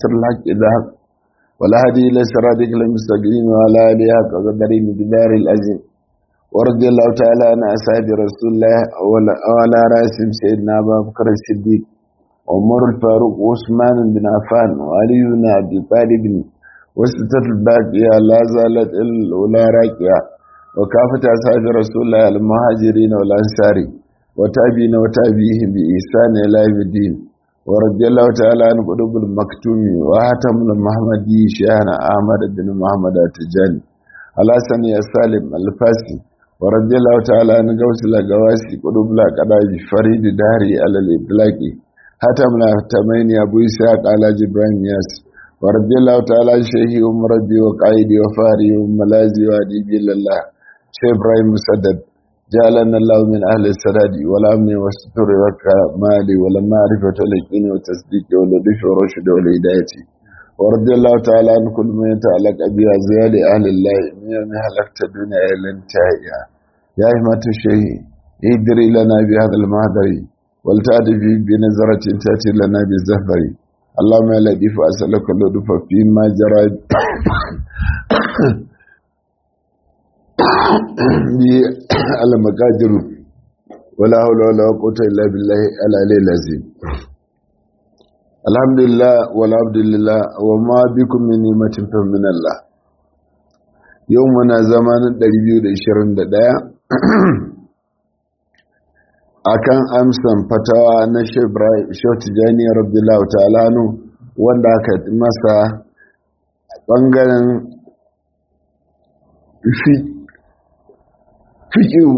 الحق ذهب ولا هدي إلى صراطك المستقيم ولا آله حق قدره بدار العظيم ورضي الله تعالى عن أصحاب رسول الله وعلى رأسهم سيدنا أبا بكر الصديق عمر الفاروق وعثمان بن عفان وعلي بن أبي طالب وستة الباقية لا زالت الأولى راكية وكافة أصحاب رسول الله المهاجرين والأنصار وتابعين وتابعيهم بإحسان إلى يوم الدين ورضي الله تعالى عن قلوب المكتوم وهتم المحمدي شيخنا أحمد بن محمد التجاني على سني السالم الفاسي ورضي الله تعالى عن قوس الأقواسي قلوب الأقراج فريد داري على الإطلاق هتم الهتمين أبو إسحاق على جبران ياس ورضي الله تعالى عن شيخي ومربي وقائدي وفاري وملازي وأديبي لله شيخ إبراهيم مسدد جعلنا الله من أهل السداد والأمن والستر والكمال والمعرفة واليقين والتصديق واللطف والرشد والهداية ورضي الله تعالى عن كل من يتعلق بأزيال أهل الله من يوم هلكت الدنيا إلى انتهائها يا إهمة الشيء ادري لنا بهذا المهدر ولتأتي في بنظرة تأتي لنا بالزهر اللهم يا لطيف أسألك اللطف فيما جرى المقادر ولا حول ولا قوة إلا بالله العلي العظيم الحمد لله والعبد لله وما بكم من نعمة فمن الله يومنا زمان 221 akan amsan fatawa na Shehu Tijani Rabbillahu ta'ala wanda aka masa bangaren fiƙiu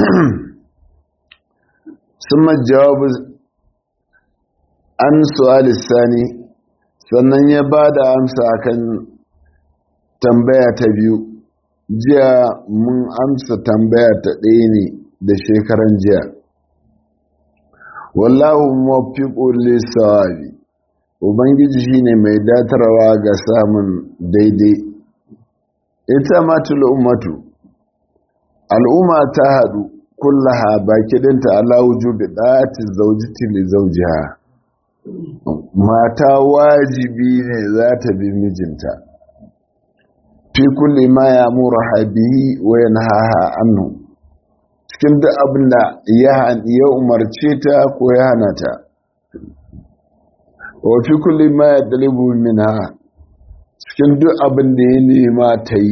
sun jawabu an su'ali sani sannan ya ba da amsa akan tambaya ta biyu jiya mun amsa tambaya ta ɗaya ne da shekaran jiya wallahu mafiƙo lissawabi ubangiji shine mai datarwa ga samun daidai ita matul ummatu al'umma ta haɗu kullaha baki ɗinta ala wujubi ɗati zaujiti li zaujiha mata wajibi ne za ta bi mijinta fi kulli ma ya mura habihi wa yanhaha anhu cikin duk abin da ya umarce ta ko ya hana ta wa fi kulli ma ya dalibu minha cikin duk abin da ya nema ta yi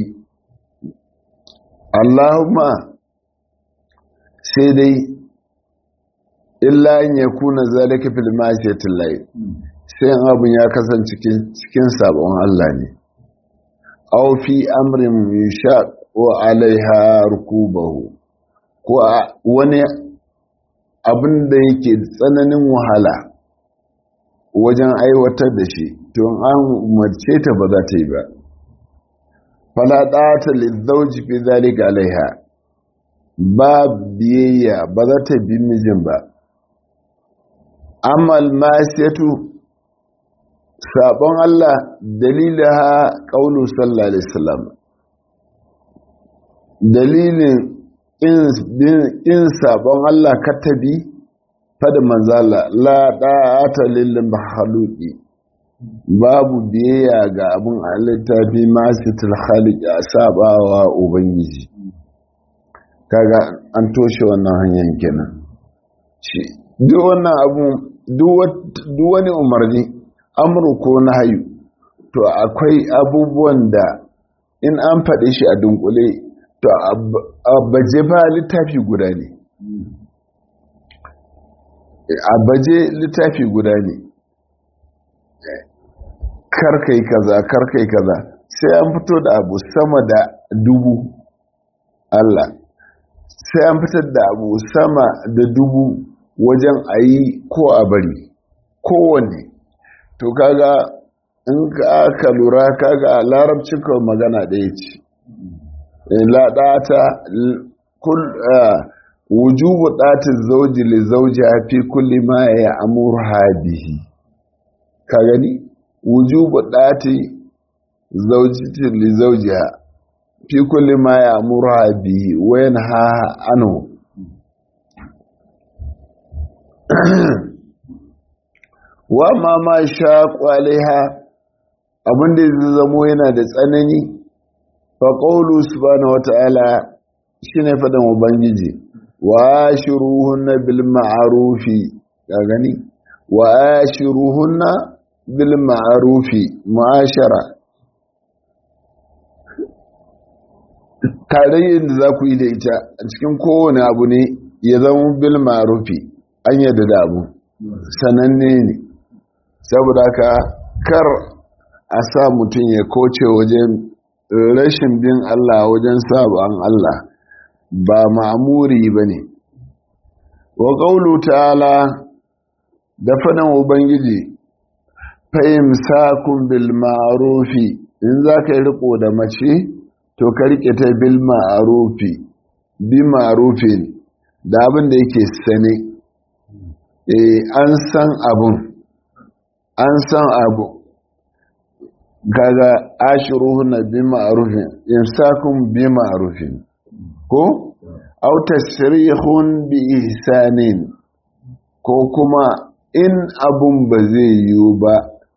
Allahumma sai dai illa in ya kuna zalika fil ma'asiyatil lahi sai abin ya kasance cikin sabon Allah ne aw fi amrin yushaq wa alaiha rukubahu ko wani abin da yake tsananin wahala wajen aiwatar da shi to an umarce ta ba za ta yi ba fala ɗata lizauji fi zalika alaiha ba biyayya ba za ta bi mijin ba amma almasiyatu sabon Allah dalilaha qaulu sallallahu alaihi wasallam dalilin in sabon Allah katabi fada manzala la ɗata lil mahaluki babu biyayya ga abin halitta fi masu tilhalik a sabawa ubangiji kaga an toshe wannan hanyar kenan shi duk wannan abu duk wani umarni amuru ko na hayu to akwai abubuwan da in an faɗi shi a dunkule to a baje ba littafi guda ne a baje littafi guda ne karkai kaza karkai kaza sai an fito da abu sama da dubu Allah sai an fitar da abu sama da dubu wajen a yi ko a bari kowanne to kaga in ka lura kaga larabcin kawai magana ɗaya ce laɗata wujubu ɗatin zauji li zauji fi kulli ma ya amurha bihi ka gani wujubu ɗati zaujitin li zaujiha fi kulli ma ya amurha bihi wa yanha anhu wa ma ma shaqu alaiha abin da zai zamo yana da tsanani fa qawlu subhanahu wata'ala shine fadan ubangiji wa ashiruhunna bil ma'rufi ka gani wa ashiruhunna bil ma'rufi mu'ashara tarayyar da za ku yi da ita a cikin kowane abu ne ya zama bil ma'rufi an yadda da abu sananne ne saboda ka kar a sa mutum ya koce wajen rashin bin Allah wajen sabon Allah ba ma'amuri ba ne wa ƙaulu ta'ala da faɗin ubangiji fahimsakun bil ma'arufi in za ka yi riko da mace to ka riƙe ta bil ma'arufi bi ma'arufin da abin da yake sane an san abun an san abu gaga ashiruhunna bi ma'rufin imsakun bi ma'rufin ko aw tasrihun bi ihsanin ko kuma in abun ba zai yiwu ba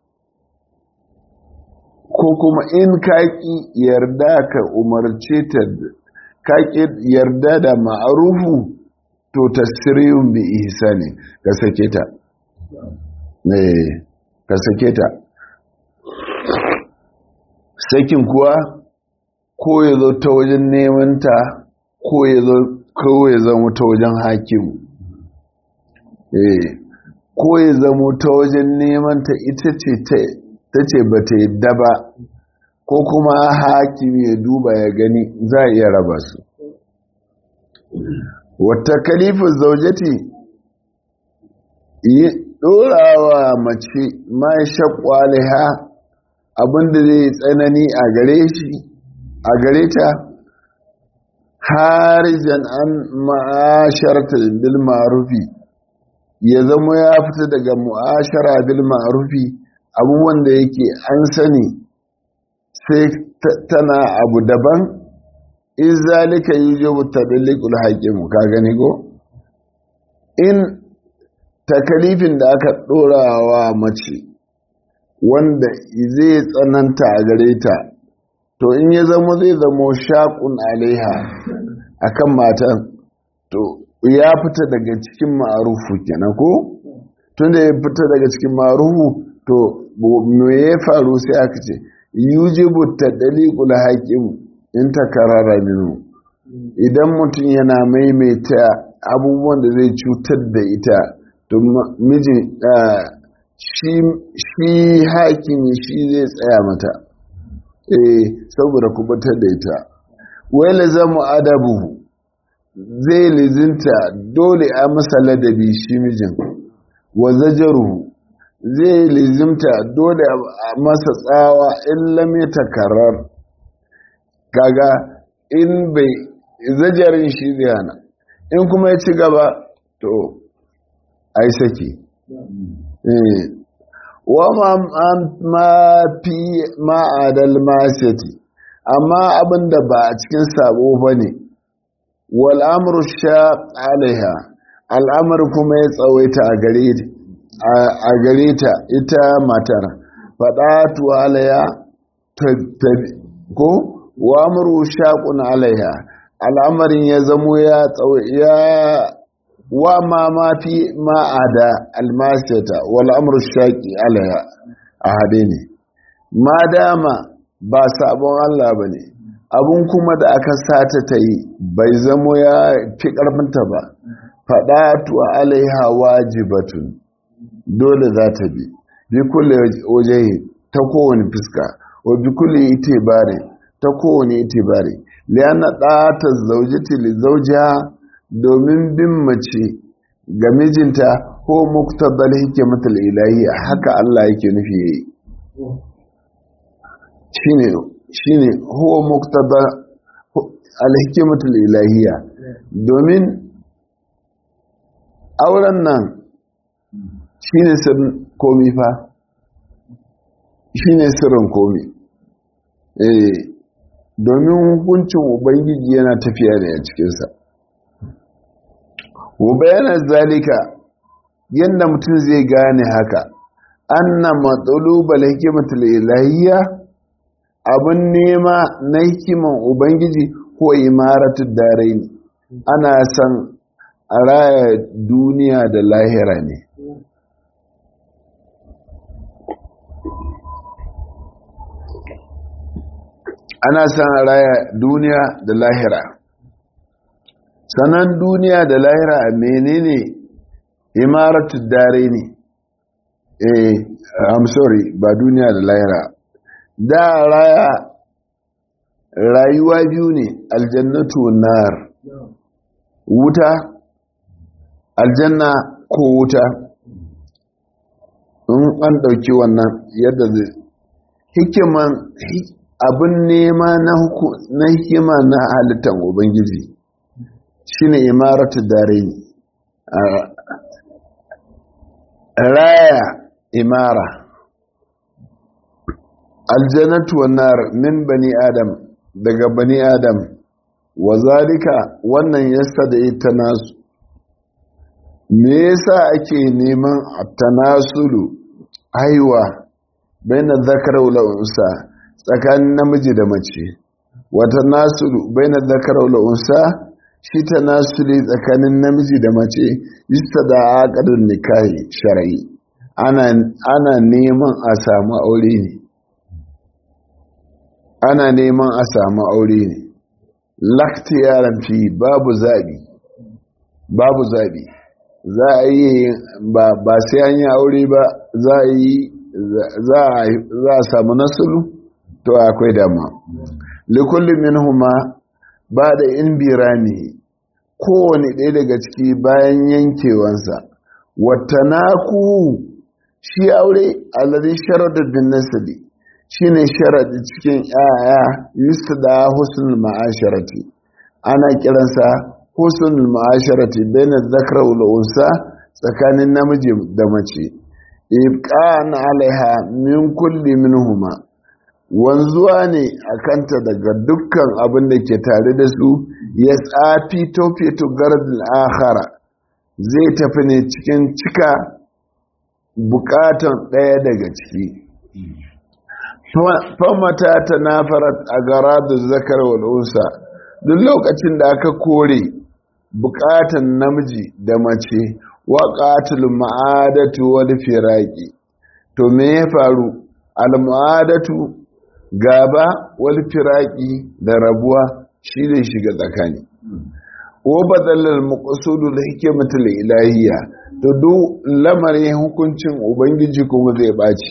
ko kuma in kaki yarda ka umarce ta kaki yarda da ma'arufu to tasrihun bi ihsani ka sake ta eh ka sake ta sakin kuwa ko ya zo ta wajen nemanta ko ya zo ko ya zama ta wajen hakimu eh ko ya zama ta wajen nemanta ita ce ta ce ba ta yadda ba ko kuma hakimi ya duba ya gani za a iya raba su wata kalifin zaujati yi ɗorawa mace ma shakwaliha abinda zai tsanani a gare shi a gare ta harijan an ma'asharta bil ma'rufi ya zama ya fita daga mu'ashara bil ma'rufi abubuwan da yake an sani sai tana abu daban in zalika yujibu tadliqul hakim ka gani ko in takalifin da aka ɗorawa mace wanda zai tsananta a gare ta to in ya zama zai zama shaƙun alaiha akan matan to ya fita daga cikin ma'arufu kenan ko tunda ya fita daga cikin ma'arufu to me ya faru sai aka ce yujibu tadliqul hakim in takarara minu idan mutum yana maimaita abubuwan da zai cutar da ita to mijin shi hakimi shi zai tsaya mata eh saboda kubatar da ita wai lazamu adabu zai lizinta dole a masa ladabi shi mijin wa zajaru zai lizimta dole a masa tsawa in lam takarar kaga in bai zajarin shi zai hana in kuma ya ci gaba to ai saki wa ma fi ma'adal masati amma abinda ba a cikin sabo ba ne wal'amur sha alaiha al'amur kuma ya tsawaita a gare ta ita matar faɗatu alaiha ko wa amuru shaƙun alaiha al'amarin ya zamo ya tsawaita wa ma ma fi ma'ada almasiyata wal amru shaqi alaiha a hade ne ma dama ba sabon Allah bane abun kuma da aka sata ta yi bai zamo ya fi karfinta ba fadatu alaiha wajibatun dole za ta bi bi kulli wajehi ta kowane fuska wa bi kulli itibari ta kowane itibari lianna ta zaujati li zawjiha domin bin mace ga mijinta ko muktabal hikimatul ilahi haka Allah yake nufi yayi shine shine huwa muktaba al hikimatul ilahiyya domin auren nan shine sirrin komi fa shine sirrin komi eh domin hukuncin ubangiji yana tafiya ne a cikinsa wa bayanan zalika yadda mutum zai gane haka anna matsalubal hikimatul ilahiyya abin nema na hikiman ubangiji ko imaratu darai ne ana san a raya duniya da lahira ne ana san a raya duniya da lahira sanan duniya da lahira menene imaratu dare ne eh i'm sorry ba duniya da lahira da raya rayuwa biyu ne aljannatu nar wuta aljanna ko wuta in an ɗauki wannan yadda zai hikiman abin nema na hikima na halittar ubangiji shine imaratu dare ne raya imara aljannatu wan min bani adam daga bani adam wa zalika wannan yasta da ita nasu me yasa ake neman tanasulu haiwa baina zakar wal unsa tsakanin namiji da mace wa tanasulu baina zakar wal unsa shi tanasuli tsakanin namiji da mace yustada aqdun nikahi shar'i ana ana neman a samu aure ne ana neman a samu aure ne lakti yaran fi babu zabi babu zabi za a yi ba sai an yi aure ba za a yi za a samu nasulu to akwai dama likullin minhuma ba da in birani kowane ɗaya daga ciki bayan yankewansa watanaku shi aure alladhi sharada bin nasli shine sharadi cikin yaya yustada husnul ma'asharati ana kiransa husnul ma'asharati baina dhakra wal unsa tsakanin namiji da mace ibqan alaiha min kulli minhuma wanzuwa ne a kanta daga dukkan abin da ke tare da su ya tsafi tofeto gardin akhara zai tafi ne cikin cika bukatan ɗaya daga ciki famata ta nafarat a gara da zakar wal'unsa duk lokacin da aka kore bukatan namiji da mace waƙatul ma'adatu wal firaki to me ya faru al-ma'adatu gaba wal firaki da rabuwa shi ne shiga tsakani wa badalal maqsudul hikmatul ilahiyya to duk lamarin hukuncin ubangiji kuma zai baci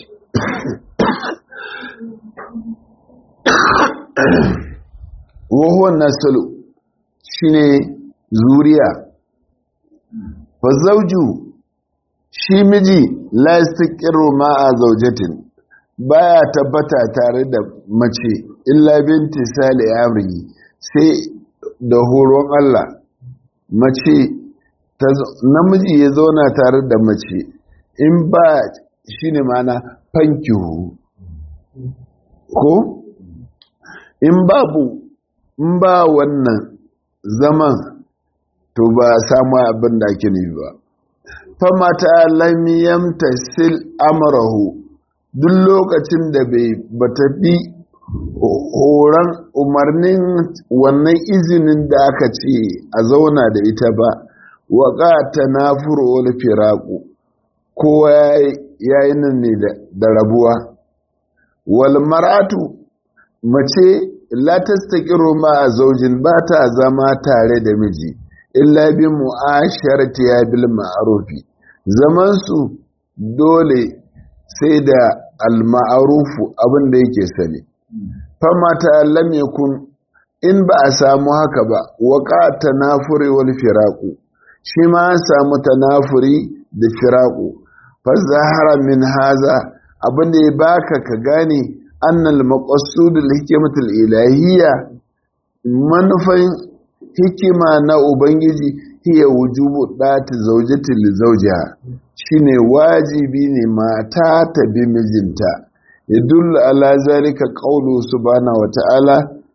wa huwa nasalu shine zuriya fa zawju shi miji la yastaqiru ma'a zawjatin baya tabbata tare da mace illa binti sali amri sai da horon Allah mace namiji ya zauna tare da mace in ba shi ne mana fankihu ko in babu in ba wannan zaman to ba samu abin da ake nufi ba famata lamiyam tasil amrahu duk lokacin da bai bata bi horon umarnin wannan izinin da aka ce a zauna da ita ba waƙa ta na wani firaku kowa ya yi nan ne da rabuwa wal maratu mace latas ta ƙiro ma a zaujin ba ta zama tare da miji illa bi mu'asharati ya bil ma'arufi zamansu dole sai da al-ma'arufu abin da yake sani famata lam yakun in ba a samu haka ba waqa tanafuri wal firaqu shi ma an samu tanafuri da firaqu fa zahara min haza abin da ya baka ka gane annal maqsud al hikmatul ilahiyya manufan hikima na ubangiji hiya wujubu dati zawjati li zawjiha shine wajibi ne mata ta bi mijinta yadullu ala zalika qawlu subhanahu wa ta'ala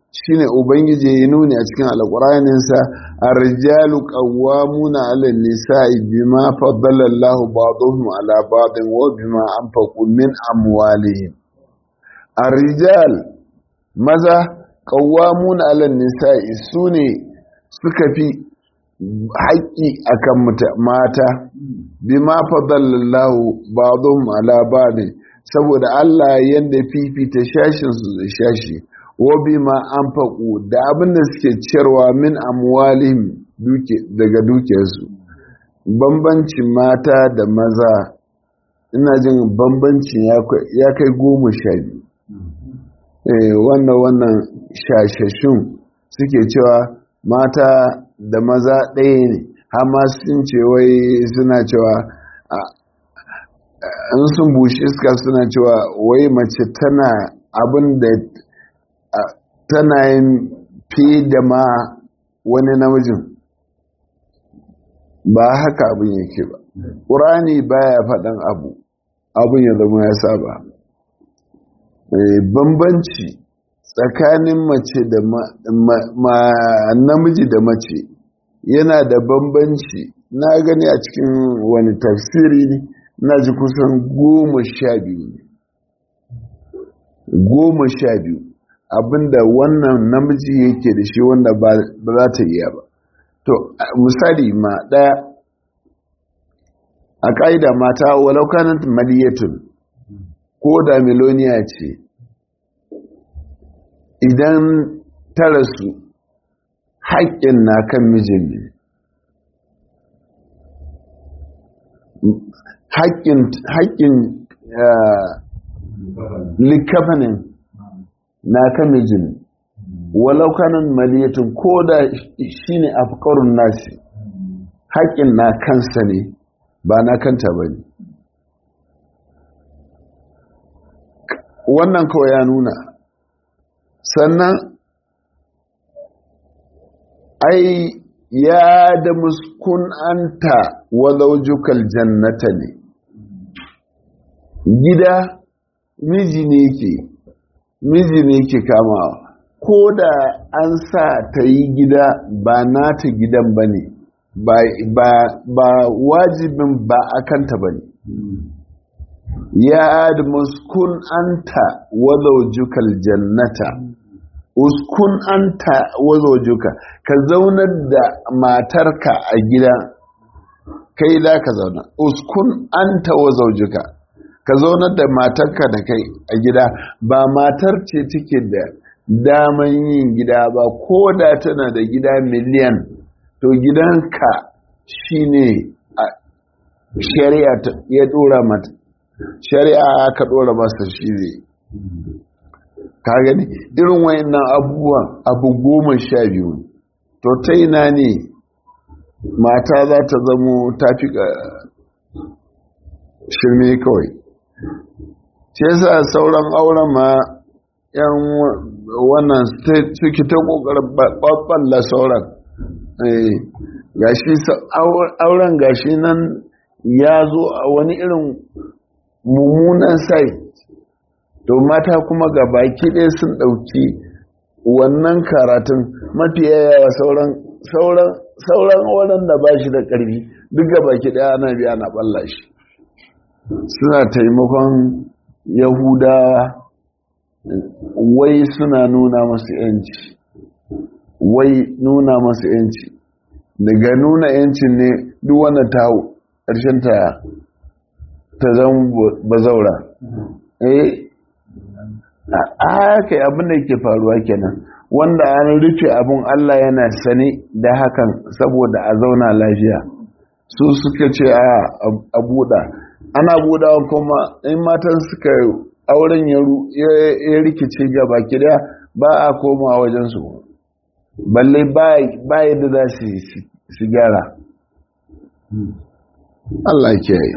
shine ubangiji ya nuni a cikin alƙuraninsa ar-rijalu qawwamuna 'ala an-nisa'i bima faddala Allahu ba'dahum 'ala ba'din wa bima anfaqu min amwalihim ar-rijal maza qawwamuna 'ala an-nisa'i sune suka fi haƙƙi akan mata bima faddala Allahu ba'dahum 'ala ba'din saboda Allah yanda fifita shashin su da shashi wabi ma an faƙo da abin da suke ciyarwa min amwalihim daga dukiyarsu bambancin mata da maza ina jin bambancin ya kai goma sha biyu wannan wannan shashashun suke cewa mata da maza ɗaya ne hama sun ce wai suna cewa in sun bushe iska suna cewa wai mace tana abin da tana yin fi da ma wani namijin ba haka abin yake ba ƙurani baya faɗan abu abin ya zama ya saba bambanci tsakanin mace da namiji da mace yana da bambanci na gani a cikin wani tafsiri ne na ji kusan goma sha biyu ne goma sha biyu abinda wannan namiji yake da shi wanda ba za ta iya ba to misali ma ɗaya a ƙa'ida mata walau kanat maliyatun ko da miloniya ce idan ta rasu haƙƙin na kan mijin ne haƙƙin likafanin na kan mijin walau kanan maliyatun ko da shi ne afkarun nasi haƙƙin na kansa ne ba na kanta ba ne wannan kawai ya nuna sannan ai ya da muskun anta walaujukal jannata ne gida miji ne ke miji ne ke kamawa ko da an sa ta yi gida ba nata gidan ba ne ba wajibin ba a kanta ba ne ya da muskun anta walaujukal jannata uskun anta wazojuka ka zaunar da matarka a gida kai za ka zauna uskun anta wazojuka ka zaunar da matarka da kai a gida ba matar ce take da daman yin gida ba ko da tana da gida miliyan to gidanka shine shari'a ya dora mata shari'a ka dora masa shi ne ka gani irin wayannan abubuwan abu goma sha biyu to ta ina ne mata za ta zamo ta fi shirme kawai ce sa sauran auren ma yan wannan suke ta kokarin ɓaɓɓalla sauran gashi auren gashi nan ya zo a wani irin mummunan sai to mata kuma ga baki ɗaya sun ɗauki wannan karatun mafi yawa sauran sauran sauran waɗanda ba shi da ƙarfi duk ga baki ɗaya ana biya na ɓalla shi suna taimakon yahudawa wai suna nuna masu yanci wai nuna masu yanci daga nuna yancin ne duk wanda ta hau ƙarshen ta ta zama bazaura eh a haka abin da ke faruwa kenan wanda an rufe abin Allah yana sane da hakan saboda a zauna lafiya su suka ce a buɗa ana buɗawa kuma in matan suka auren ya rikice gaba kida ba a koma wajensu balle ba yadda za su gyara Allah ke yi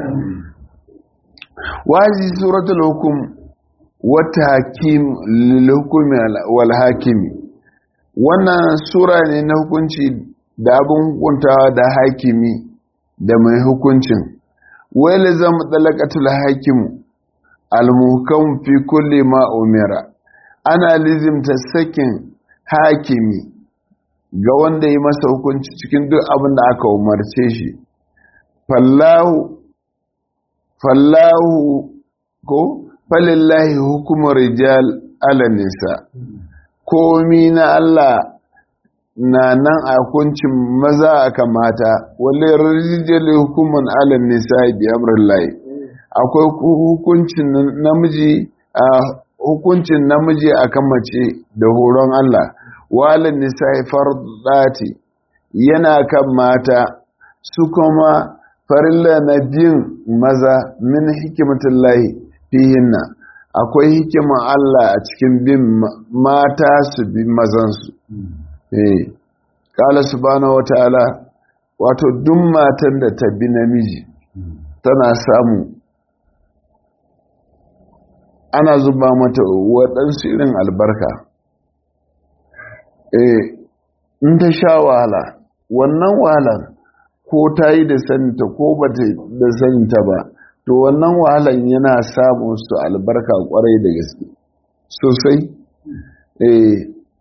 wazi suratul hukum wata hakim lilhukumi wal hakimi wannan sura ne na hukunci da abin hukuntawa da hakimi da mai hukuncin wai zan talakatul hakimu almuhkam fi kulli ma umira ana lizimta sakin hakimi ga wanda yi masa hukunci cikin duk abin da aka umarce shi fallahu fallahu ko falillahi hukumar rijal ala nisa komi na Allah na nan a hukuncin maza aka mata wale rijal hukuman ala nisa bi amrillahi akwai hukuncin namiji a hukuncin namiji akan mace da horon Allah walin nisa fardati yana kan mata su kuma farilla na bin maza min hikimatullahi fihinna akwai hikimar Allah a cikin bin mata su bi mazansu eh kala subhanahu wataala wato duk matan da ta bi namiji tana samu ana zuba mata waɗansu irin albarka eh in ta sha wahala wannan wahalar ko ta yi da saninta ko ba ta da saninta ba to wannan wahalan yana samun su albarka kwarai da gaske sosai eh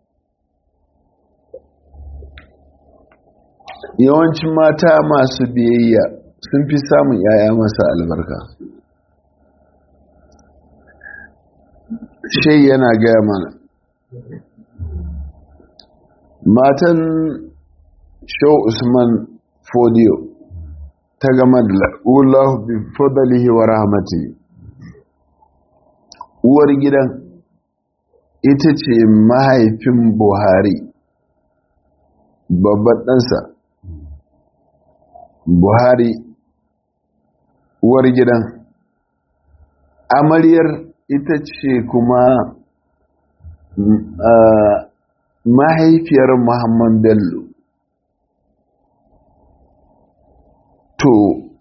yawancin mata masu biyayya sun fi samun yaya masa albarka shai yana gaya mana matan shau usman fodiyo ta gama da la'ulahu bi fadalihi wa rahmati uwar gidan ita ce mahaifin buhari babban ɗansa buhari uwar gidan amaryar ita ce kuma mahaifiyar muhammad bello to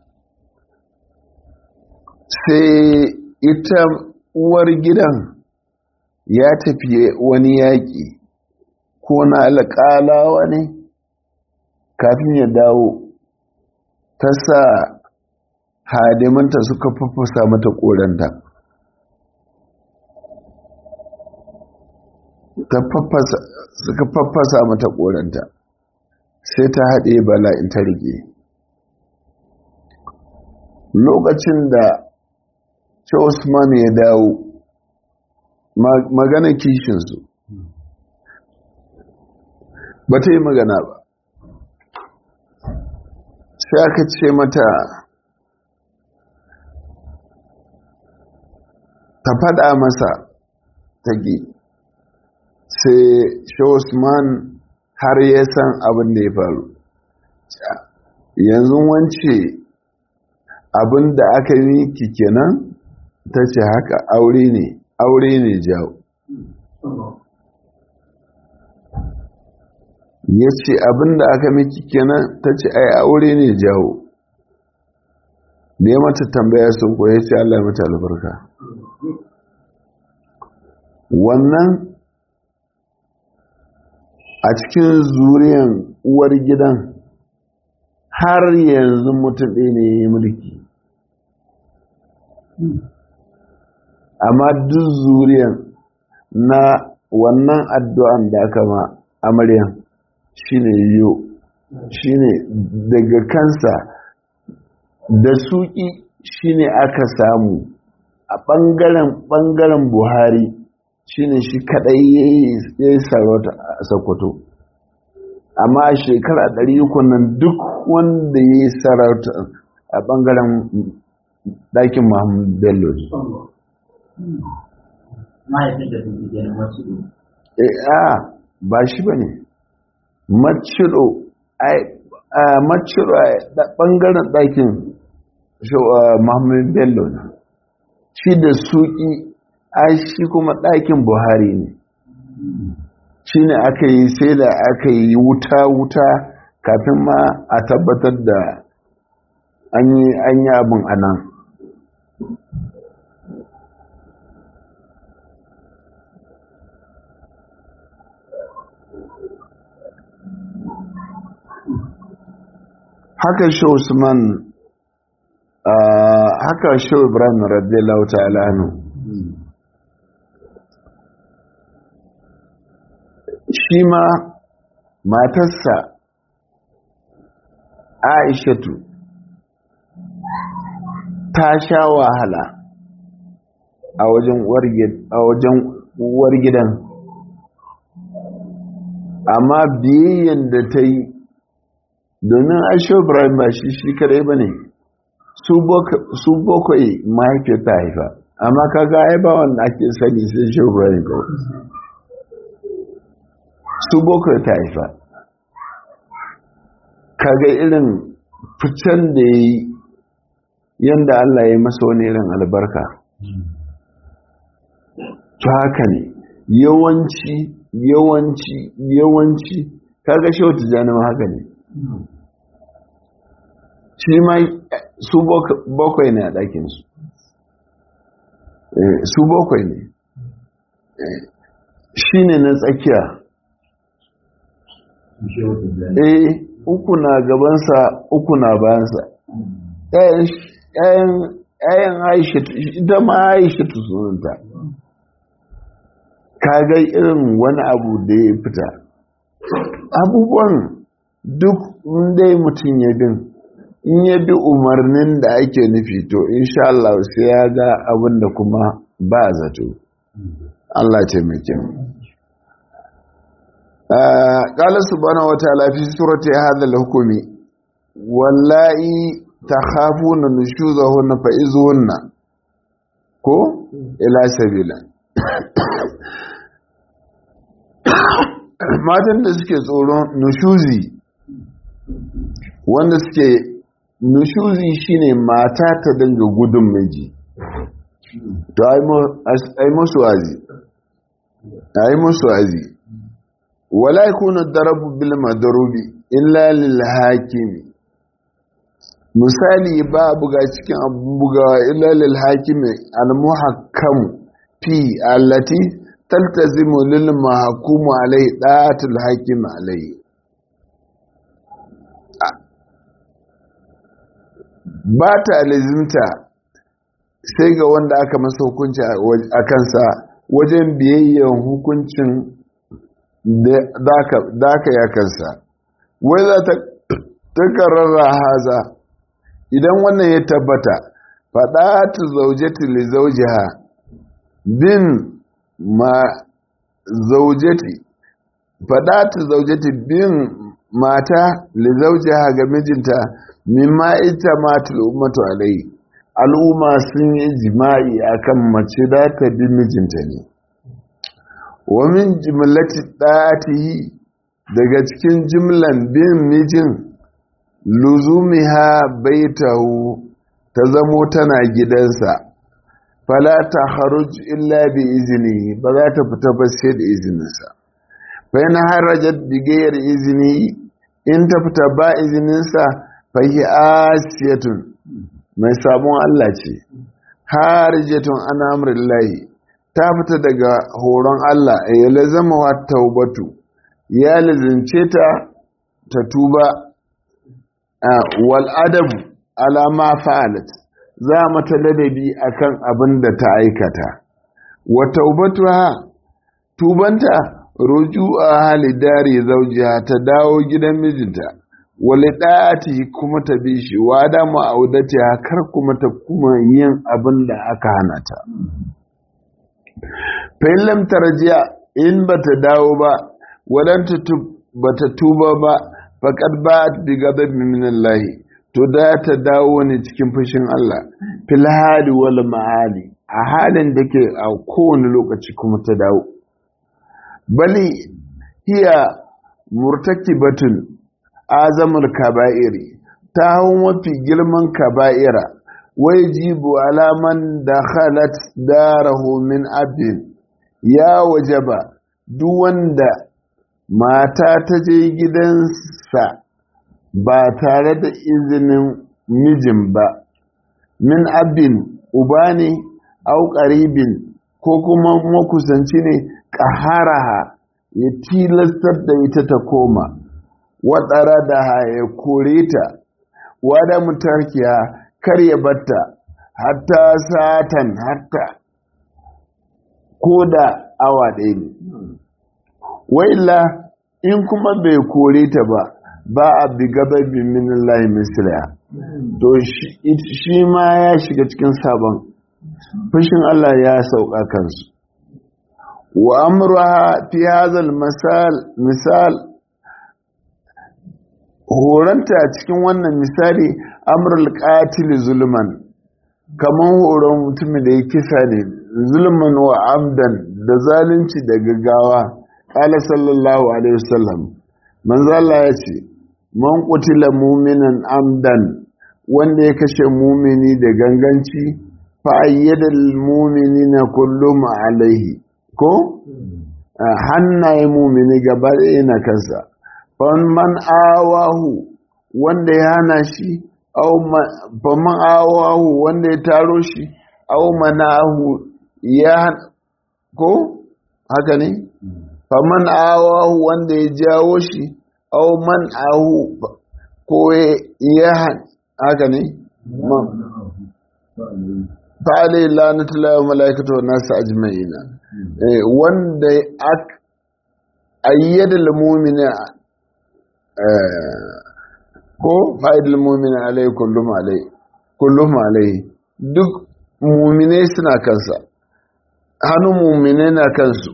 sai ita uwar gidan ya tafi wani yaƙi ko na alƙalawa ne kafin ya dawo ta sa hadimanta suka fafasa mata ƙoranta suka fafasa mata ƙoranta sai ta haɗe bala'in ta rike lokacin da Usman ya dawo magana kishinsu ba ta yi magana ba sai aka ce mata ta faɗa masa tage sai Usman har ya san abin da ya faru yanzu wance abin da aka yi ki kenan ta ce haka aure ne aure ne jawo ya ce abin da aka miki kenan ta ce ai aure ne jawo da ya mata tambaya sun koya ce Allah mata albarka wannan a cikin zuriyan uwar gidan har yanzu mutum ɗaya ne ya yi mulki amma duk zuriyan na wannan addu'an da aka ma amaryan shine yiwu shine daga kansa da suki shine aka samu a ɓangaren ɓangaren buhari shine shi kaɗai ya yi sarauta a sokoto amma a shekara ɗari uku nan duk wanda ya yi sarauta a ɓangaren ɗakin muhammadu bello mahaifin da sun fi na masu a ba shi ba ne maciro maciro a ɓangaren ɗakin muhammadu bello na shi da suki a shi kuma ɗakin buhari ne shi ne aka yi sai da aka yi wuta-wuta kafin ma a tabbatar da an yi abin a nan haka shi usman haka shi ibrahim radiyallahu ta'ala anhu shi ma matarsa aishatu ta sha wahala a wajen uwar gidan amma biyayyen da ta yi domin aisha ibrahim ba shi shi kadai ba ne su bakwai mahaifiyar ta haifa amma kaga ai ba wanda ake sani sai shi ibrahim kawai su bakwai ta haifa kaga irin ficen da ya yi yadda Allah ya yi masa wani irin albarka ta haka ne yawanci yawanci yawanci kaga shi wata janima haka ne shi ma su bakwai ne a ɗakinsu su bakwai ne shi ne na tsakiya eh uku na gabansa uku na bayansa ‘ya'yan aisha ita ma aisha ta sunanta kaga irin wani abu da ya fita abubuwan duk dai mutum ya bin in ya bi umarnin da ake nufi to insha Allah sai ya ga abin da kuma ba zato Allah ce mai kyau قال سبحانه وتعالى في سورة هذا الحكم واللائي تخافون نشوزهن فإذهن كو إلى سبيلا matan da suke tsoron nushuzi wanda suke nushuzi shine mata ta dinga gudun miji to ai musu wazi ai musu wazi wala yakunu darabu bil madrubi illa lil hakimi misali ba buga cikin abun bugawa illa lil hakimi al muhakkam fi allati taltazimu lil mahkum alai da'atul hakim alai ba ta lazimta sai ga wanda aka masa hukunci a kansa wajen biyayyen hukuncin da aka ya kansa wai za ta takararra haza idan wannan ya tabbata faɗa ta zaujeti li zaujiha bin ma zaujeti faɗa ta zaujeti bin mata li zaujiha ga mijinta mimma ita matul ummatu alai al'umma sun yi jima'i akan mace da ta bi mijinta ne wa min jimlati ɗatihi daga cikin jimlan bin mijin luzumiha baitahu ta zamo tana gidansa fala ta haruj illa bi izini ba za ta fita ba sai da izininsa fa yana harajat bi gayar izini in ta fita ba izininsa fa hi asiyatun mai sabon Allah ce harijatun an amrillahi ta fita daga horon Allah ya lazama wa taubatu ya lazimce ta ta tuba wal adabu alama fa'alat za mata ladabi akan abin da ta aikata wa taubatuha tubanta ruju'a hali dare zaujiha ta dawo gidan mijinta wali da'ati kuma ta bi shi wa da ma'audati kar kuma ta kuma yin abin da aka hana ta fa'in lam tarjiya in bata dawo ba wadanta bata tuba ba faqad ba'at bi ghadabin min Allah to da ta dawo ne cikin fushin Allah fil hali wal ma'ali a halin da ke a kowane lokaci kuma ta dawo bali hiya murtakibatun azamul kaba'iri ta hau mafi girman kaba'ira wai jibu alaman da khalat darahu min abin ya wajaba duk wanda mata ta je gidansa ba tare da izinin mijin ba min abin uba ne au ƙaribin ko kuma makusanci ne ƙaharaha ya tilastar da ita ta koma waɗara da ya kore ta wada mutarkiya kar ya batta hatta satan hatta ko da awa ɗaya ne wa'illa in kuma bai kore ta ba ba a bi gababin minallahi misliya to shi ma ya shiga cikin sabon fushin Allah ya sauka kansu wa amruha fi hadha misal misal horanta cikin wannan misali amrul qatil zulman kaman horon mutumin da ya kisa ne zulman wa amdan da zalunci da gaggawa qala sallallahu alaihi wasallam manzo Allah ya ce man qutila mu'minan amdan wanda ya kashe mumini da ganganci fa ayyadal mu'minina kullum alaihi ko hannaye mumini gaba ɗaya na kansa man awahu wanda ya hana shi faman awahu wanda ya taro shi au manahu ya ko haka ne faman awahu wanda ya jawo shi au man ahu ko ya haka ne fa'alai lanatullahi wa mala'ikatu wa nasu ajma'ina wanda ayyada al-mu'mina ko fa'idul mu'mina alai kullum alai kullum alai duk mu'minai suna kansa hannun mu'minai na kansu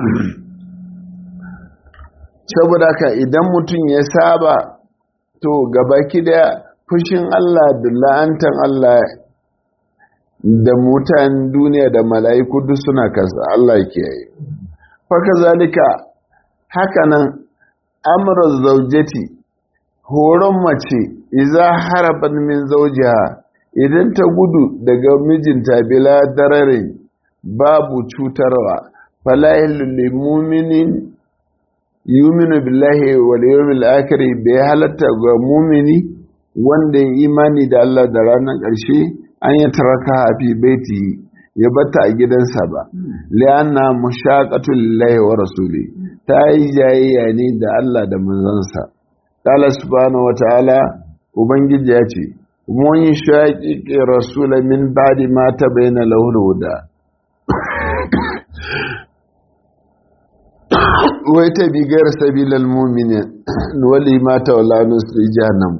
saboda ka idan mutum ya saba to gabaki da fushin Allah da la'antan Allah da mutan duniya da mala'iku duk suna kansa Allah ke yi faka zalika hakanan amurar zaujeti horon mace iza haraban min zaujiha idan ta gudu daga mijinta bila dararin babu cutarwa falahil muminin yuminu billahi wal yawmil akhir bai halatta ga mumini wanda ya imani da Allah da ranar ƙarshe an yi taraka fi baiti ya bata a gidansa ba lianna mushaqatul lillahi wa rasuli ta yi jayayya ne da Allah da manzansa qala subhanahu wa ta'ala ubangiji ya ce mun shaqiqi rasula min ba'di ma tabayyana lahu huda wai ta bigar sabilal mu'minin wali ma tawalla nusri jahannam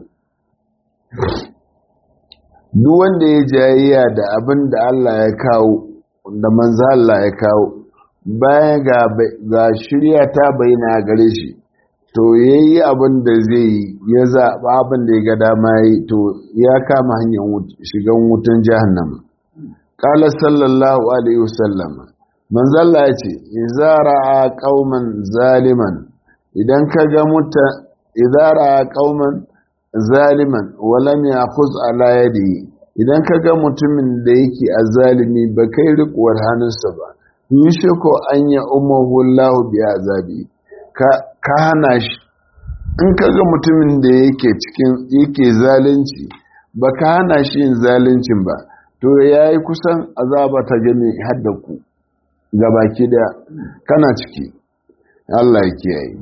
duk wanda ya jayayya da abin da Allah ya kawo da manzo Allah ya kawo bayan ga ga shirya ta bayyana gare shi to yayi abin da zai yi ya zaɓa abin da ya ga dama yi to ya kama hanyar shigan wutan jahannama qala sallallahu alaihi wasallam manzo Allah ya ce idza ra'a qauman zaliman idan ka ga muta idza ra'a qauman zaliman walam ya'khuz ala yadihi idan ka ga mutumin da yake azalimi ba kai rikuwar hannunsa ba yushiko an ya umahu Allah bi azabi ka ka hana shi in ka ga mutumin da yake cikin yake zalunci ba ka hana shi yin zaluncin ba to yayi kusan azaba ta gani hadda ku gabaki da kana ciki Allah ya kiyaye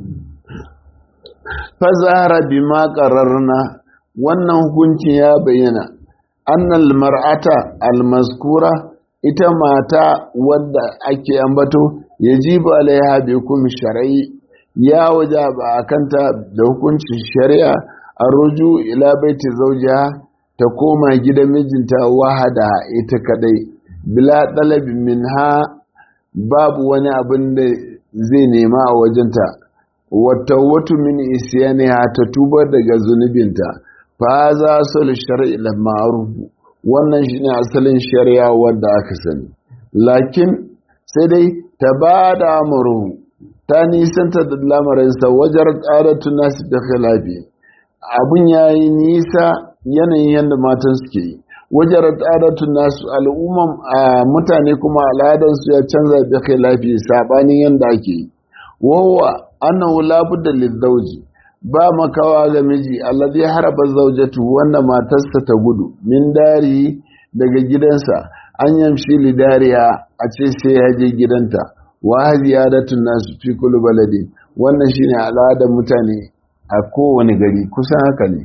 fazahara bima qararna wannan hukuncin ya bayyana annal mar'ata almazkura ita mata wadda ake ambato yajibu alaiha bi hukum shar'i ya wajaba akanta da hukuncin shari'a arruju ila baiti zawjiha ta koma gidan mijinta wahada ita kadai bila talabi minha babu wani abin da zai nema a wajenta wata watu min isyaniha ta tuba daga zunubinta fa za su shari'i da ma'arufu wannan shine asalin shari'a wanda aka sani lakin sai dai ta ba da amuru ta nisanta da lamarinsa wajen ƙaratu nasu da khilafi abun ya yi nisa yanayin yadda matan suke yi wajen ƙaratu nasu al'umman mutane kuma al'adarsu ya canza da khilafi saɓanin yadda ake yi wawa annahu labudda lizauji ba makawa ga miji alladhi haraba zawjatu wanda matarsa ta gudu min dari daga gidansa an yamshi lidariya a ce sai ya je gidanta wa hadiyadatun nasu fi kulli baladin wannan shine al'adar mutane a kowane gari kusan haka ne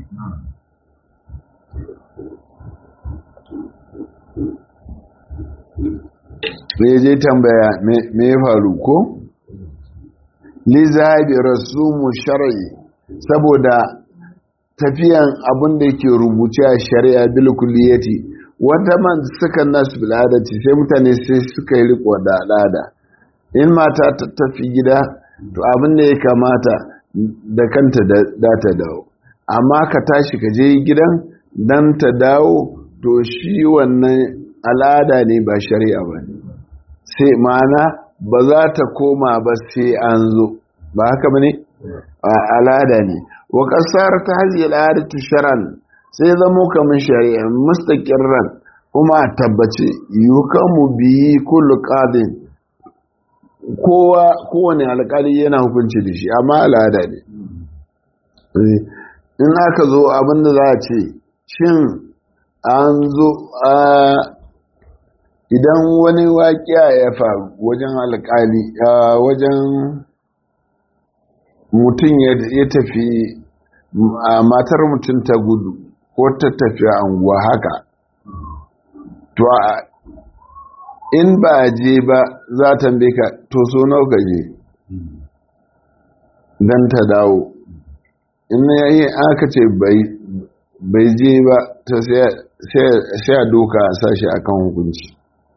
me je tambaya me ya faru ko li zahabi rasumu shar'i saboda tafiyan abin da yake rubuce a shari'a bil kulliyati wata man suka nasu bil adati sai mutane sai suka yi riko da al'ada in mata ta tafi gida to abin da ya kamata da kanta da ta dawo amma ka tashi ka je gidan dan ta dawo to shi wannan al'ada ne ba shari'a ba ne sai ma'ana ba za ta koma ba sai an zo ba haka ba ne al'ada ne wa ƙasar ta hajji al'adatu sharan sai zamo kamar shari'a mustaƙirran kuma a tabbace yukamu biyi kullu qadin kowa kowane alƙali yana hukunci da shi amma al'ada ne in aka zo abinda za a ce shin an zo a idan wani waƙiya ya faru wajen alƙali wajen mutum ya tafi matar mutum ta gudu ko ta tafi anguwa haka to in ba a je ba za ta ka to so nawa ka je don ta dawo in yayi aka ce bai je ba ta sai a doka a sashi akan hukunci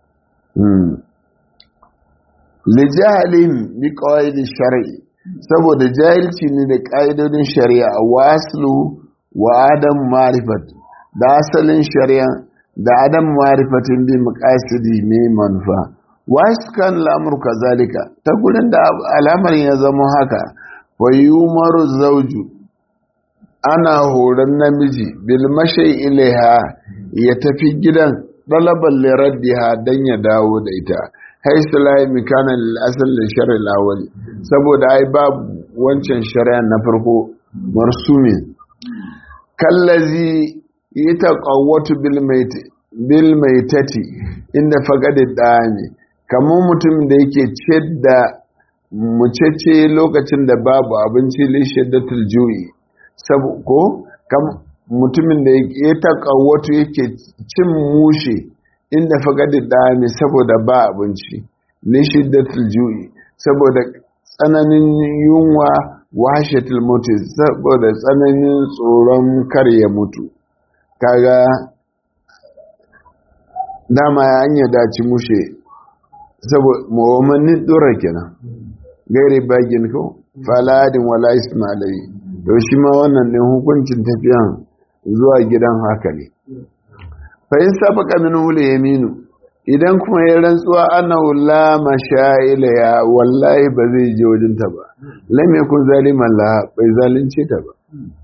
lijahalin bi kawai shari'i saboda jahilci ne da ƙa'idodin shari'a waslu wa adam marifat da asalin shari'a da adam marifatin bi muqasidi mai manufa wasu kan lamur kazalika ta gurin da al'amarin ya zama haka wa yumaru zauju ana horon namiji bil mashai ilaiha ya tafi gidan ɗalaban liraddiha don ya dawo da ita haisu layi mikana lil'asar da shari'a lawali saboda ai babu wancan shari'a na farko marsumin kallazi yi ta ƙawwatu bil mai tati inda fagadi ɗani kamar mutum da yake ce da mucece lokacin da babu abinci lishiddatul juyi ko mutumin da ya taƙawatu yake cin mushe inda fagadi ɗani saboda ba abinci lishiddatul juyi saboda tsananin yunwa washetul mutu saboda tsananin tsoron kar ya mutu kaga dama ya hanya daci mushe saboda mawamannin ɗora kenan gairi bagin ko faladin wala ismailai to shi ma wannan ɗin hukuncin tafiyan zuwa gidan haka ne fa in sabaka min hul yaminu idan kuma ya rantsuwa annahu la mashaila ya wallahi ba zai je wajen ta ba lam yakun zaliman la bai zalunce ta ba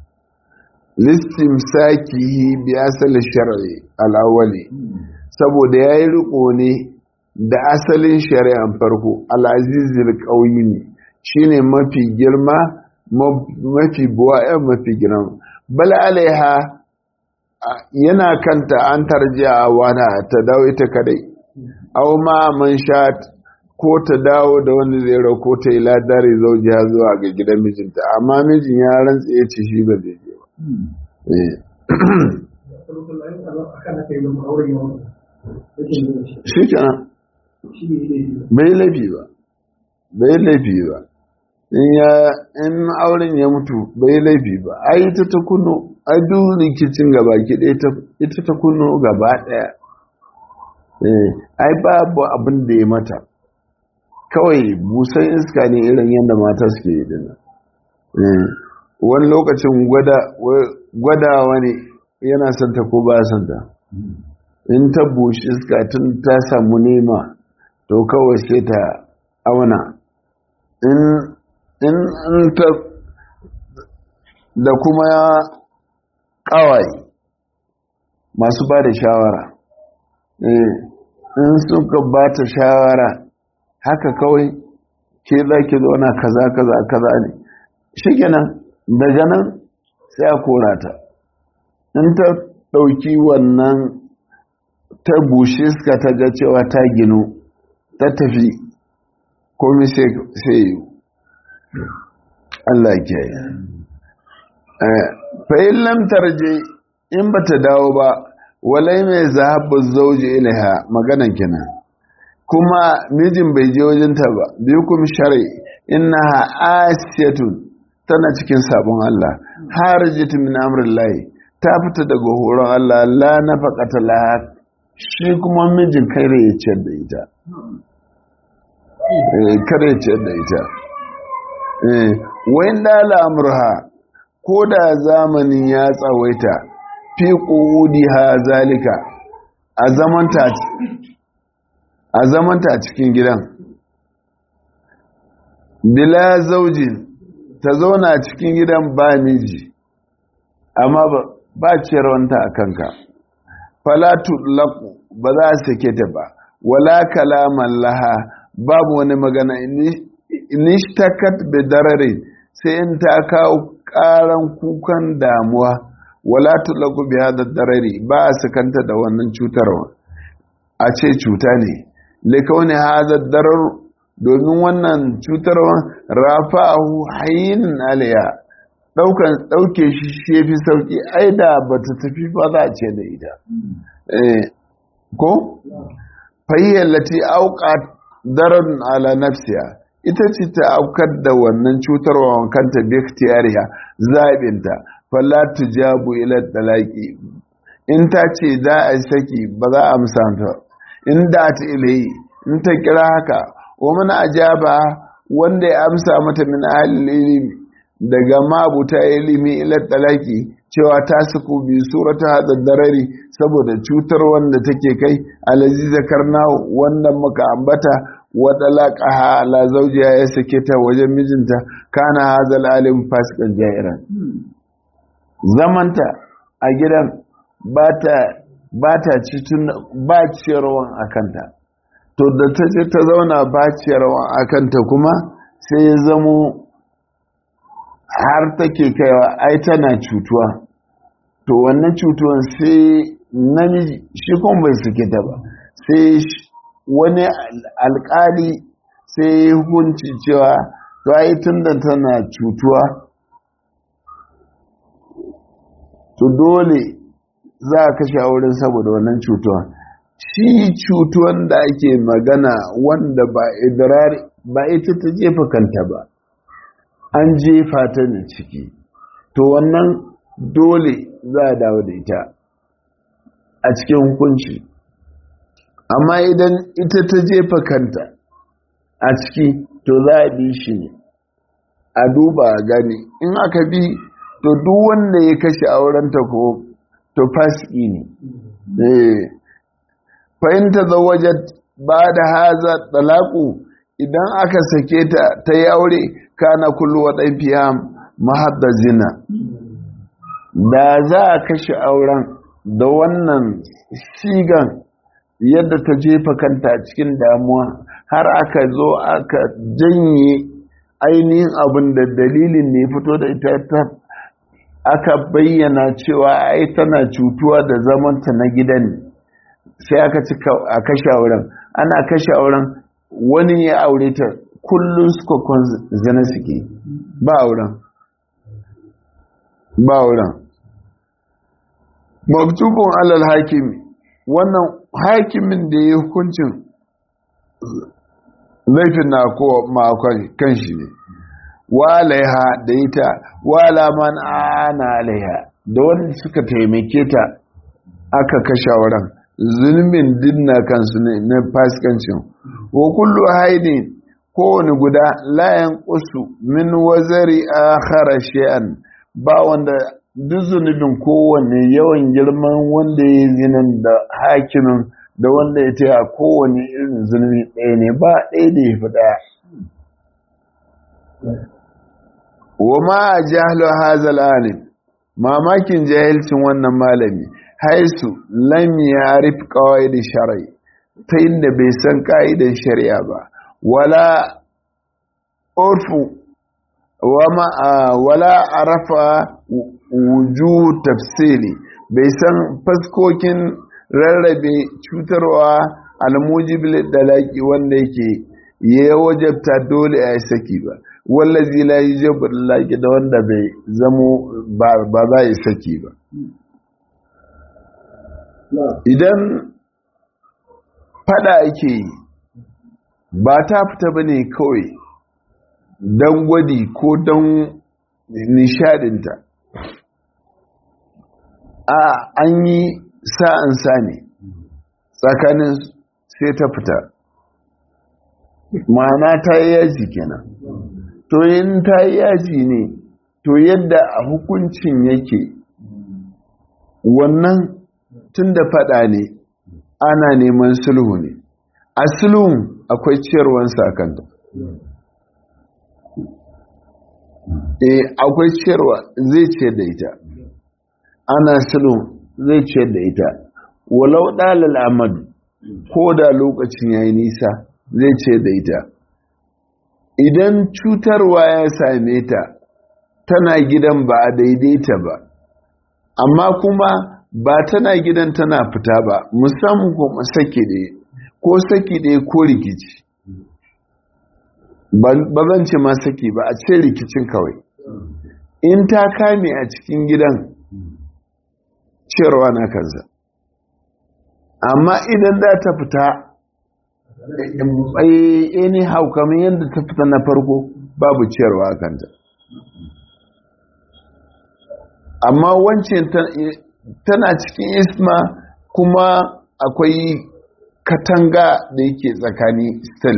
listimsakihi bi asali shar'i al-awwali saboda yayi riko ne da asalin shari'an farko al-azizul qawimi shine mafi girma mafi buwaya mafi girma bal alaiha yana kanta an tarjiya wana ta dawo ita kadai aw ma man shat ko ta dawo da wani zai rako ta yi ladari zaujiya zuwa ga gidan mijinta amma mijin ya rantsa ya ce shi ba zai je ba shi kenan bai laifi ba bai laifi ba in auren ya mutu bai laifi ba ai ta ta kuno ai duk rikicin gaba ki ita ta kuno gaba daya ai babu abin da ya mata kawai busan iska ne irin yadda mata suke yi dina wani lokacin gwadawa ne yana santa ko ba santa in ta bushi iska tun ta samu nema to kawai sai ta auna in ta da kuma kawai masu ba da shawara in suka ba ta shawara haka kawai ke za ki zauna kaza kaza kaza ne shi kenan daga nan sai a kora ta in ta ɗauki wannan ta bushe suka ta ga cewa ta ginu ta tafi komi sai yi Allah ke yi fa'in lamtar je in ba ta dawo ba walai mai zahabu zauji ilaha maganan kenan kuma mijin bai je wajenta ba biyu kuma shari innaha asiyatun tana cikin sabon Allah harajatu min amrillahi ta fita daga horon Allah la nafaqata laha shi kuma mijin kare ya ciyar da ita eh kare ya ciyar da ita eh wayin da al'amurha ko da zamanin ya tsawaita fi ha zalika a zamanta a zamanta cikin gidan bila zaujin ta zauna cikin gidan ba miji amma ba ciyarwanta a kanka falatu laku ba za a sake ta ba wala kalaman laha babu wani magana inishtakat bidarare sai in ta kawo karan kukan damuwa wala tulaku bi hada darari ba a sakanta da wannan cutarwa a ce cuta ne likauni hada darar domin wannan cutarwa rafa'ahu hayyin aliya daukan dauke shi shi fi sauki ai da bata tafi ba za a ce da ita eh ko fayyallati auqat darar ala nafsiya ita ce ta aukar da wannan cutarwa kanta bi ikhtiyariha zabinta falla tujabu ila talaqi in ta ce za a saki ba za a amsa ta in da ta ilahi in ta kira haka wa man ajaba wanda ya amsa mata min ahli ilimi daga mabuta ilimi ila talaqi cewa ta suku bi surata hada darari saboda cutar wanda take kai alazi zakarna wanda muka ambata wata laƙaha ala zaujiya ya sake ta wajen mijinta kana hazal alim fasikan jairan zamanta a gidan ba ta cikin ba ciyarwan a kanta to da ta ce ta zauna ba ciyarwan a kanta kuma sai ya zamo har take kaiwa ai tana cutuwa to wannan cutuwan sai namiji shi kuma bai suke ta ba sai wani alkali sai ya hukunci cewa to ai tun da tana cutuwa to dole za a kashe auren saboda wannan cutuwa shi cutuwan da ake magana wanda ba idirari ba ita ta jefa kanta ba an jefa ta ne ciki to wannan dole za a dawo da ita a cikin hukunci amma idan ita ta jefa kanta a ciki to za a bi shi ne a duba gani in aka bi to duk wanda ya kashe aurenta ko to fasiki ne fahimta zawajat ba da haza talaku idan aka sake ta ta yi aure kana kullu wa fiya mahadda zina da za a kashe auren da wannan shigan yadda ta jefa kanta cikin damuwa har aka zo aka janye ainihin abin da dalilin ne fito da ita ta aka bayyana cewa ai tana cutuwa da zamanta na gidan sai aka ci a kashe auren ana kashe auren wani ya aure ta kullum suka zina suke ba auren ba auren maktubun alal hakimi wannan hakimin da ya hukuncin laifin na kowa kan shi ne wa alaiha da ita wa alaman ana alaiha da wanda suka taimake ta aka kashe wurin zulmin dinna kansu ne na fasikancin wa kullu haidin kowane guda layan kusu min wazari akhara shay'an ba wanda duk zunubin kowane yawan girman wanda ya zinan da hakimin da wanda ya taya kowane irin zunubi ɗaya ne ba ɗaya da ya fi ɗaya wa ma a jahalo hazal alim mamakin jahilcin wannan malami haisu lam ya rufe kawai da shari'a ta inda bai san ka'idan shari'a ba wala urfu wala arafa wuju tafsiri bai san faskokin rarrabe cutarwa almujibil dalaki wanda yake ya wajabta dole a saki ba wallazi la yujibu dalaki da wanda bai zamo ba za yi saki ba idan fada ake yi ba ta fita bane kawai don gwadi ko don nishadinta a an yi sa'ansa ne tsakanin sai ta fita ma'ana ta yi yaji kenan to yin ta yi yaji ne to yadda a hukuncin yake wannan tun da fada ne ana neman sulhu ne a sulhun akwai ciyarwan sakanta eh akwai ciyarwa zai ce da ita ana sulhun zai ce da ita walau dalal amadu ko da lokacin yayi nisa zai ce da ita idan cutarwa ya same ta tana gidan ba a daidaita ba amma kuma ba tana gidan tana fita ba musamman kuma saki ɗaya ko saki ɗaya ko rikici ba zan ce ma saki ba a ce rikicin kawai in ta kame a cikin gidan ciyarwa na kansa amma idan za ta fita anyhow kamar yadda ta fita na farko babu ciyarwa a kanta amma wancan tana cikin isma kuma akwai katanga da yake tsakani still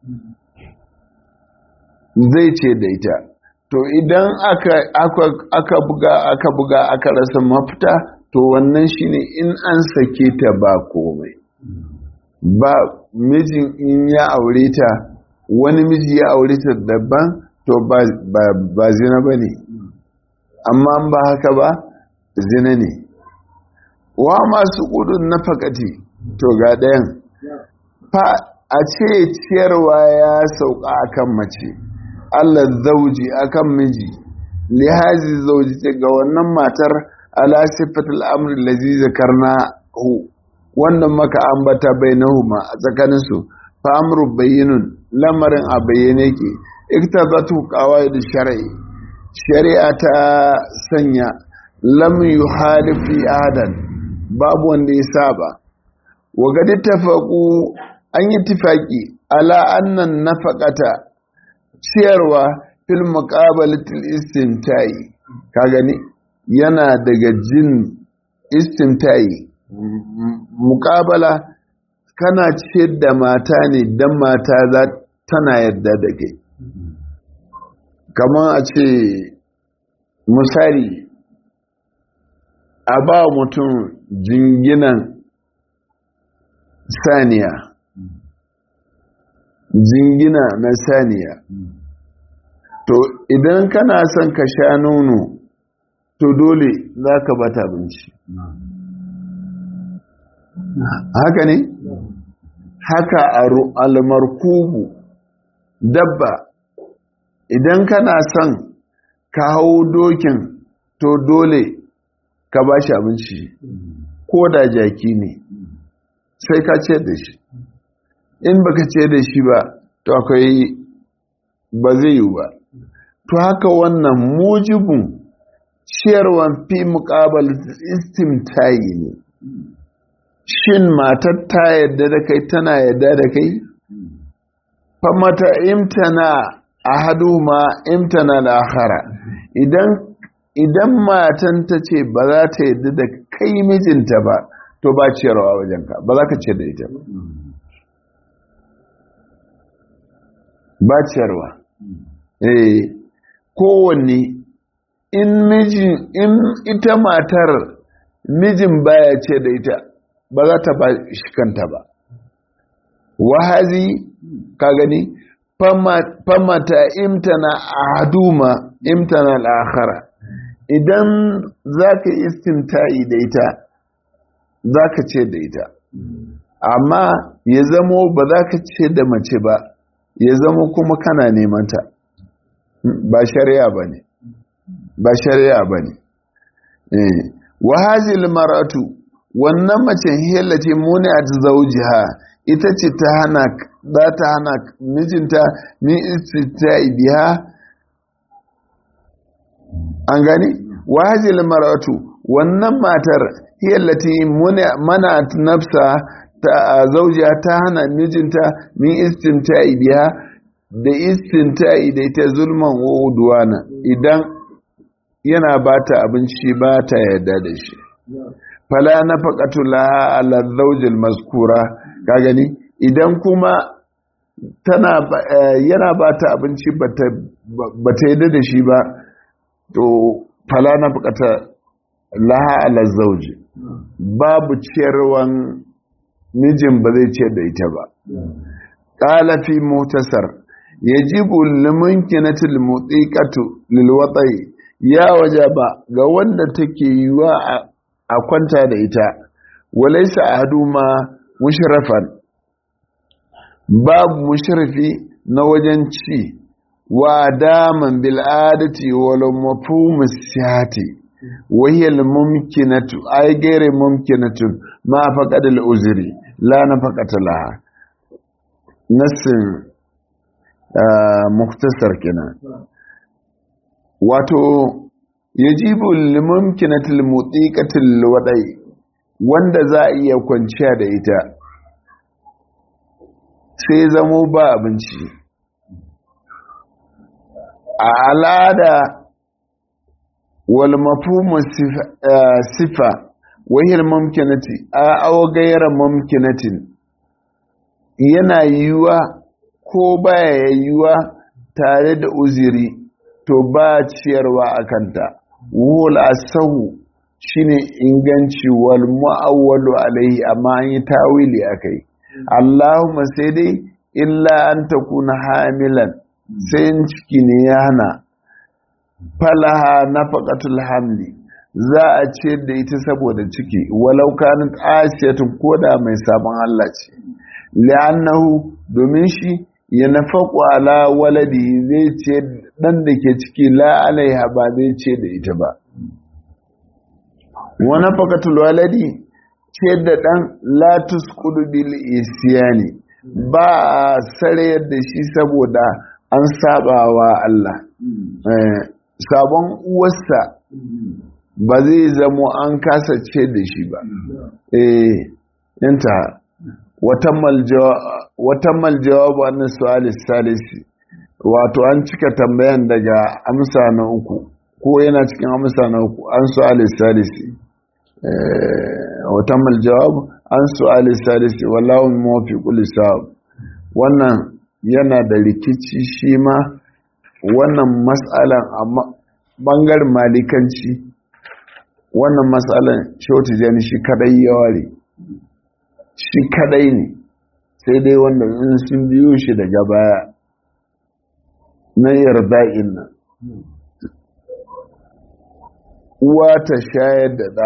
zai ce da ita to idan aka buga aka buga aka rasa mafita to wannan shine in an sake ta ba komai ba mijin in ya aure ta wani miji ya aure ta daban to ba zina ba ne amma ba haka ba zina ne wa masu gudun na fakati to ga ɗayan fa a ce ciyarwa ya sauka akan mace allah zauji akan miji lihazi zauji ce ga wannan matar ala sifatul amri lazi zakarna hu wannan maka ambata bainahuma a tsakaninsu fa amru bayyinun lamarin a bayyane ke iktazatu qawaid shar'i shari'a ta sanya lam yuhalifi adan babu wanda ya saba wa gadi tafaqu an yi tifaki ala annan nafaqata ciyarwa fil muqabalatil istimtai ka gani yana daga jin istimtai muqabala kana ciyar da mata ne dan mata za tana yadda da kai kamar a ce misali a ba mutum jinginan saniya jingina na saniya to idan kana son ka sha nono to dole za ka bata abinci haka ne haka almarkubu dabba idan kana son ka hau dokin to dole ka ba shi abinci ko da jaki ne sai ka ce da shi in baka ce da shi ba to akwai ba zai yi ba to haka wannan mujibin ciyarwan fi muƙabal istimtayi ne shin matar ta yadda da kai tana yadda da kai famata imtana ahadu ma imtana al-akhara idan idan matan ta ce ba za ta yadda da kai mijinta ba to ba ciyarwa wajenka ba za ka ce da ita ba ciyarwa eh kowanne in mijin in ita matar mijin baya ce da ita ba za ta ba shi kanta ba wahazi ka gani famata imtana ahaduma imtana al-akhara idan zaka istimta'i da ita zaka ce da ita amma ya zamo ba za ka ce da mace ba ya zamo kuma kana neman ta ba shari'a ba ne ba shari'a ba ne wahazil maratu wannan mace hillace muni a zaujiha ita ce ta hana za ta hana mijinta min istita'i biha an gani wahazil maratu wannan matar hiyallati mana nafsa ta zaujiya ta hana mijinta min istimta'i biha da istinta'i da ita zulman wa udwana idan yana bata abinci ba ta yarda da shi fala nafaqatu laha ala zawjil maskura ka gani idan kuma tana yana bata abinci bata bata yarda da shi ba to fala nafaqata laha ala zawji babu ciyarwan mijin ba zai ciyar da ita ba qala fi mutasar yajibu limunkinatil mutiqatu lilwatai ya wajaba ga wanda take yiwa a kwanta da ita walaysa ahaduma mushrafan babu mushrafi na wajen ci wa daman bil adati wal mafhum sihati wa hiya al mumkinatu ay ghayr mumkinatu ma faqad al uzri la nafaqata laha nasin muktasar kenan wato yajibu limumkinatil mutiqatil wadai wanda za a iya kwanciya da ita sai zamo ba abinci a al'ada wal mafhumu sifa wahil mumkinati a aw ghayra mumkinatin yana yiwuwa ko baya yiwuwa tare da uziri to ba ciyarwa a kanta wul asahu shine inganci wal mu'awwalu alaihi amma an yi tawili akai Allahumma sai dai illa an takuna hamilan sai ciki ne ya hana falaha nafaqatul hamli za a ciyar da ita saboda ciki walau kanat asiyatun koda mai sabon Allah ce li'annahu domin shi ya nafaku ala waladi zai ce dan da ke ciki la alaiha ba zai ce da ita ba wa nafaqatul waladi ce da dan la tusqudu bil isyani ba a sarayar da shi saboda an sabawa Allah sabon uwarsa ba zai zamo an kasa ce da shi ba eh yanta watammal jawabu an su'alis salisi wato an cika tambayan daga amsa na uku ko yana cikin amsa na uku an su'alis salisi watammal jawabu an su'alis salisi wallahu mafi sawab wannan yana da rikici shi ma wannan matsalan a bangaren malikanci wannan matsalan shautu jani shi kadai ya ware shi kadai ne sai dai wanda in sun biyo shi daga baya na yarda'in nan uwa ta shayar da ɗa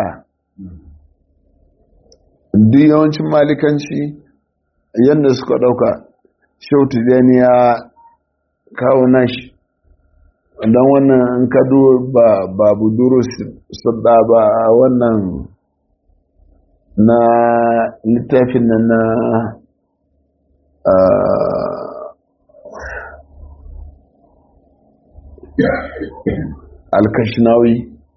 duk yawancin malikanci yadda suka ɗauka shautu jani ya kawo nashi don wannan in kado ba babu duru sadda ba wannan na littafin nan na alkashinawi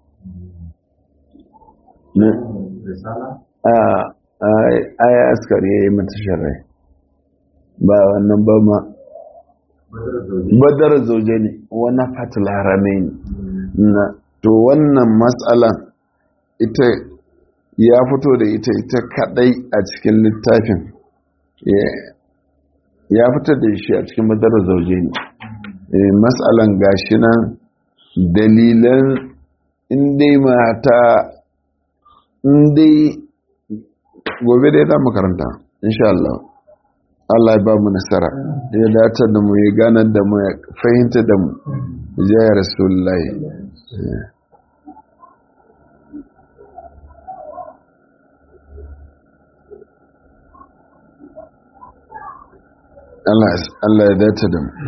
a ya askari ya yi mata sharai ba wannan ba ma badar zauje ne wani fatil haramai ne to wannan matsalan ita ya fito da ita ita kadai a cikin littafin ya fitar da shi a cikin badar zauje ne matsalan gashi nan dalilan indai mata indai gobe dai za makaranta insha Allah Allah ya ba mu nasara ya datar da mu ya ganar da mu ya fahimta da mu ya rasulullahi Allah ya dace da mu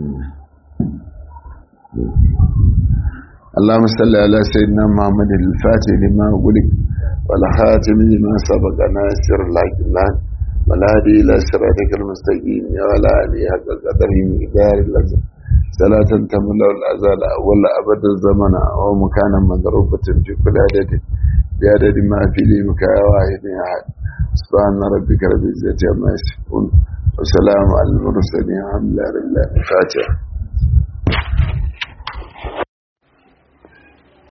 اللهم صل على سيدنا محمد الفاتح لما غلق والخاتم لما سبق ناصر الحق الله والهادي الى صراطك المستقيم يا ولا علي حق قدره مقدار اللازم صلاة تملا الأزال ولا أبد الزمن ومكانا مضروبة في كل عدد بعدد ما في لي مكان واحد أحد سبحان ربك رب العزة عما يصفون والسلام على المرسلين الحمد لله رب العالمين الفاتحة